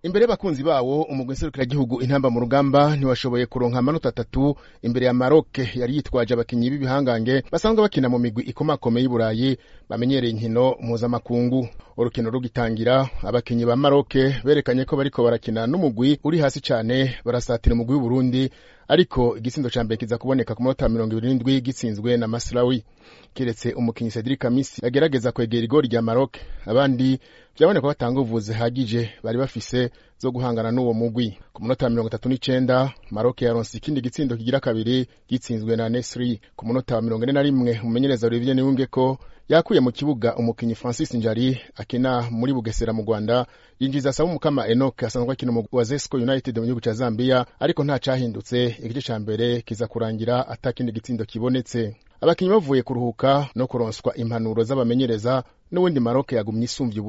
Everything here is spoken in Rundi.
imbere y'abakunzi bawo umugwi nserukiragihugu intamba mu rugamba ntiwashoboye kuronka amanota atatu imbere ya Maroc yari yitwaje abakinyi b'ibihangange basanzwe bakina mu migwi ikomakomeye y'i Burayi bamenyereye inkino mpuzamakungu urukino rugitangira abakinyi ba Maroc berekanye ko bariko barakina n'umugwi uri hasi cane barasatira umugwi w'Uburundi ariko igitsindo ca mbere kiza kuboneka ku munota mirongo ibiri n'indwi gitsinzwe na Masraoui kiretse umukinyi Cedric Kamisi yagerageza kwegera igori rya Maroc abandi vyaboneka ko batanga ubuvuzi hagije bari bafise zo guhangana n'uwo mugwi ku munota mirongo itatu n'icenda Maroc yaronse ikindi gitsindo kigira kabiri gitsinzwe na Nesri ku munota wa mirongo ine na rimwe umumenyereza Olivier Niwungeko yakuye mu kibuga umukinyi Francis Njari akina muri Bugesera mu Rwanda yinjiza asaba umukama Enoch asanzwe akina mu wa Zesco United mu gihugu ca Zambia ariko nta cahindutse igice ca mbere kiza kurangira atakindi gitsindo kibonetse abakinyi bavuye kuruhuka no kuronswa impanuro z'abamenyereza n'ubundi Maroc yagumye isumvye